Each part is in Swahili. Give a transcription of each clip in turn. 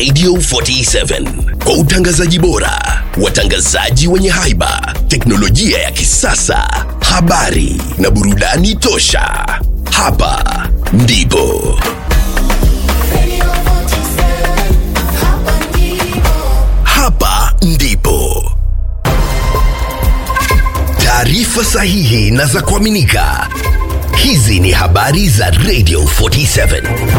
Radio 47 kwa utangazaji bora, watangazaji wenye haiba, teknolojia ya kisasa, habari na burudani tosha. Hapa ndipo hapa ndipo taarifa sahihi na za kuaminika. Hizi ni habari za Radio 47.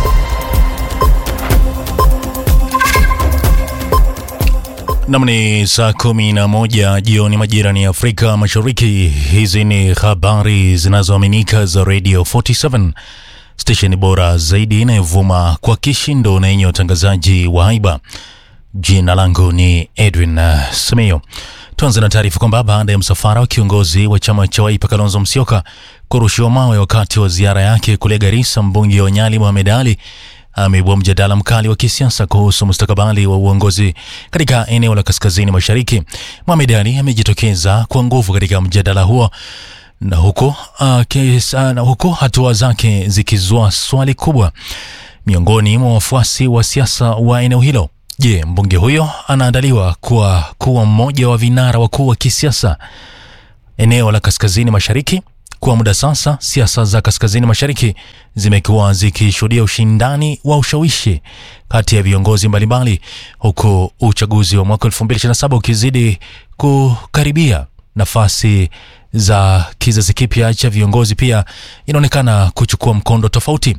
Nam ni saa kumi na moja jioni majirani ya Afrika Mashariki. Hizi ni habari zinazoaminika za Radio 47, stesheni bora zaidi inayovuma kwa kishindo na yenye utangazaji wa haiba. Jina langu ni Edwin uh, Semeyo. Tuanze na taarifa kwamba baada ya msafara wa kiongozi wa chama cha Wiper Kalonzo Musyoka kurushiwa mawe wakati wa ziara yake kule Garissa, mbunge wa Nyali Mohamed Ali ameibua mjadala mkali wa kisiasa kuhusu mustakabali wa uongozi katika eneo la kaskazini mashariki. Mohamed Ali amejitokeza kwa nguvu katika mjadala huo na huko, uh, kesa, na huko hatua zake zikizua swali kubwa miongoni mwa wafuasi wa siasa wa eneo hilo. Je, mbunge huyo anaandaliwa kuwa kuwa mmoja wa vinara wakuu wa kisiasa eneo la kaskazini mashariki? Kwa muda sasa, siasa za kaskazini mashariki zimekuwa zikishuhudia ushindani wa ushawishi kati ya viongozi mbalimbali, huku uchaguzi wa mwaka 2027 ukizidi kukaribia. Nafasi za kizazi kipya cha viongozi pia inaonekana kuchukua mkondo tofauti.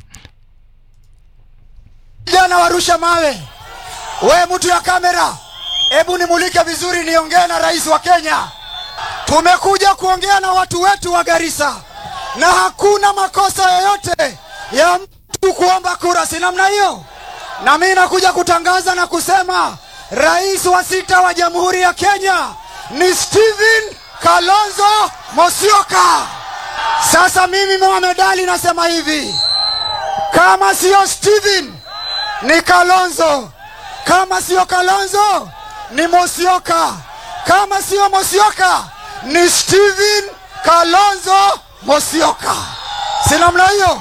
Vijana warusha mawe. We mtu ya kamera, hebu nimulike vizuri, niongee na rais wa Kenya. Tumekuja kuongea na watu wetu wa Garissa, na hakuna makosa yoyote ya mtu kuomba kura, si namna hiyo? Na mimi nakuja kutangaza na kusema rais wa sita wa Jamhuri ya Kenya ni Stephen Kalonzo Musyoka. Sasa mimi Mohamed Ali nasema hivi, kama siyo Stephen ni Kalonzo, kama siyo Kalonzo ni Musyoka, kama siyo Musyoka ni Stephen Kalonzo Musyoka, si namna hiyo?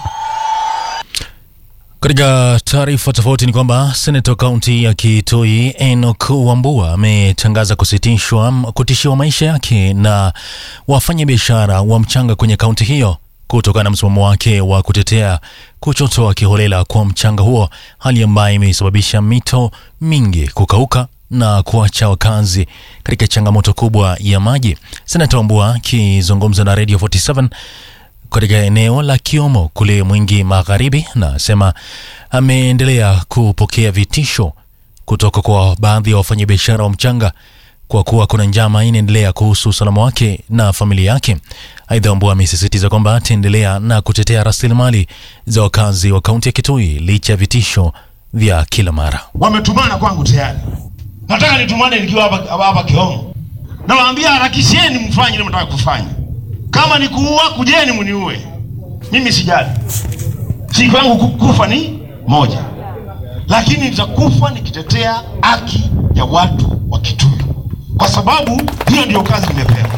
Katika taarifa tofauti ni kwamba seneta wa kaunti ya Kitui Enoch Wambua ametangaza kusitishwa kutishiwa maisha yake na wafanyabiashara wa mchanga kwenye kaunti hiyo kutokana na msimamo wake wa kutetea kuchotoa kiholela kwa mchanga huo, hali ambayo imesababisha mito mingi kukauka na kuacha wakazi katika changamoto kubwa ya maji. Senata Wambua akizungumza na Radio 47 katika eneo la Kiomo kule Mwingi Magharibi, na asema ameendelea kupokea vitisho kutoka kwa baadhi ya wafanyabiashara wa mchanga kwa kuwa kuna njama inaendelea kuhusu usalama wake na familia yake. Aidha, Wambua amesisitiza kwamba ataendelea na kutetea rasilimali za wakazi wa kaunti ya Kitui licha ya vitisho vya kila mara. Wametumana kwangu tayari, nataka nitumane nikiwa hapa hapa Kiomo. Nawaambia harakisheni, mfanye ile mtaka kufanya. Kama ni kuua, kujeni mniue, mimi sijali. Siku yangu ku- kufa ni moja, lakini nitakufa nikitetea haki ya watu wa Kitui, kwa sababu hiyo ndio kazi nimepewa.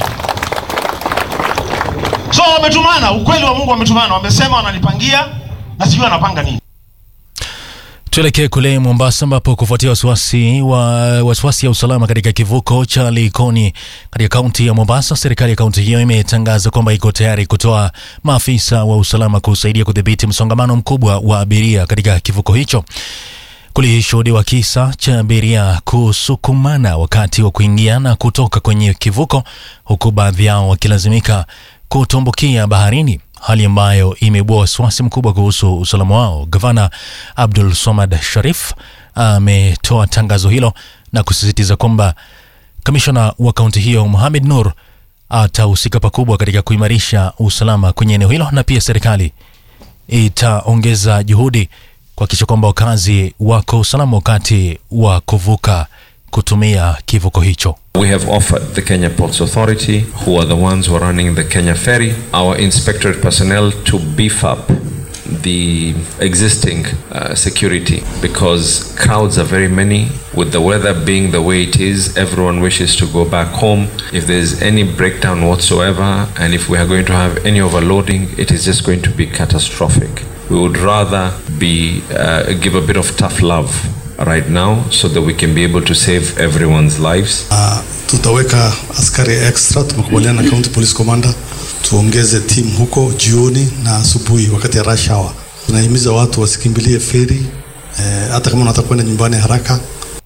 So wametumana, ukweli wa Mungu wametumana, wamesema wananipangia na sijui wanapanga nini. Tuelekee kule Mombasa ambapo kufuatia wasiwasi wa wasiwasi ya usalama katika kivuko cha Likoni katika kaunti ya Mombasa, serikali ya kaunti hiyo imetangaza kwamba iko tayari kutoa maafisa wa usalama kusaidia kudhibiti msongamano mkubwa wa abiria katika kivuko hicho. Kulishuhudiwa kisa cha abiria kusukumana wakati wa kuingia na kutoka kwenye kivuko, huku baadhi yao wakilazimika kutumbukia baharini, hali ambayo imeibua wasiwasi mkubwa kuhusu usalama wao. Gavana Abdul Somad Sharif ametoa tangazo hilo na kusisitiza kwamba kamishona wa kaunti hiyo Mohamed Nur atahusika pakubwa katika kuimarisha usalama kwenye eneo hilo, na pia serikali itaongeza juhudi kuhakikisha kwamba wakazi wako usalama wakati wa kuvuka kutumia kivuko hicho. We have offered the Kenya Ports Authority, who are the ones who are running the Kenya ferry, our inspectorate personnel to beef up the existing uh, security because crowds are very many. With the weather being the way it is, everyone wishes to go back home. If there's any breakdown whatsoever, and if we are going to have any overloading, it is just going to be catastrophic. We would rather be uh, give a bit of tough love right now so that we can be able to save everyone's lives. Uh, tutaweka askari extra, tumekubaliana na county police commander tuongeze team huko jioni na asubuhi wakati ya rush hour. Tunahimiza watu wasikimbilie feri eh, hata kama unataka kwenda nyumbani haraka.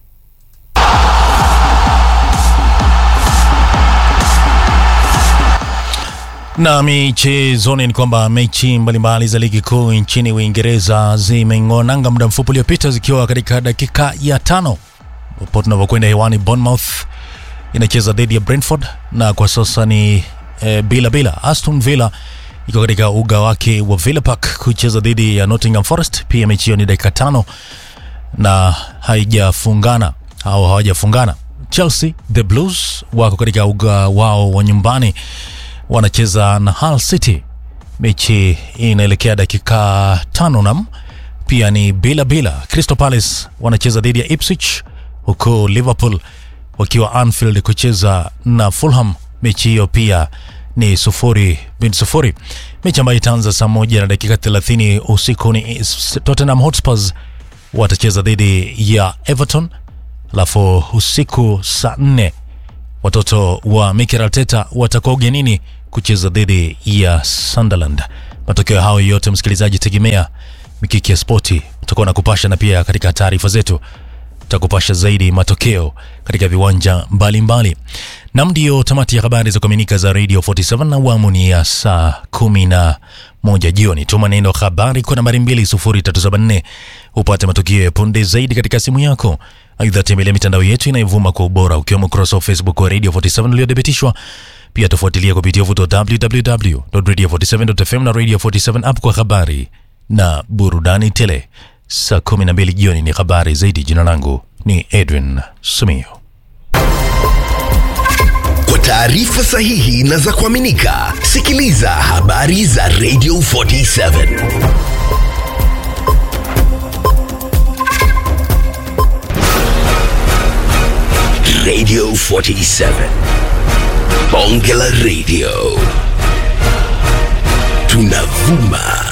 Na michezoni ni kwamba mechi mbalimbali za ligi kuu nchini Uingereza zimeng'onanga muda mfupi uliopita zikiwa katika dakika ya tano hapo tunavyokwenda hewani. Bournemouth inacheza dhidi ya Brentford na kwa sasa ni e, bila bila. Aston Villa iko katika uga wake wa Villa Park kucheza dhidi ya Nottingham Forest. Pia mechi hiyo ni dakika tano na haijafungana au hawajafungana. Chelsea the Blues wako katika uga wao wa nyumbani wanacheza na Hull City. Mechi inaelekea dakika tano nam pia ni bila bila. Crystal Palace wanacheza dhidi ya Ipswich, huku Liverpool wakiwa Anfield kucheza na Fulham. Mechi hiyo pia ni sufuri bin sufuri. Mechi ambayo itaanza saa moja na dakika 30 usiku ni Tottenham Hotspurs watacheza dhidi ya Everton, alafu usiku saa nne watoto wa Mikel Arteta watakuwa ugenini kucheza dhidi ya Sunderland. Matokeo hayo yote, msikilizaji, tegemea Mikiki ya Spoti utakuwa na kupasha, na pia katika taarifa zetu tutakupasha zaidi matokeo katika viwanja mbalimbali. Nam, ndio tamati ya habari za kuaminika za Radio 47 na awamu ni ya saa kumi na moja jioni. Tuma neno habari kwa nambari 20374 upate matukio ya punde zaidi katika simu yako. Aidha, tembelea mitandao yetu inayovuma kwa ubora ukiwemo ukurasa wa Facebook wa Radio 47 uliothibitishwa. Pia tufuatilia kupitia vuto www.radio47.fm na Radio 47 app kwa habari na burudani tele. Saa 12 jioni ni habari zaidi. Jina langu ni Edwin Sumio. Kwa taarifa sahihi na za kuaminika, sikiliza habari za Radio 47 Radio 47 Bonge la Radio, tunavuma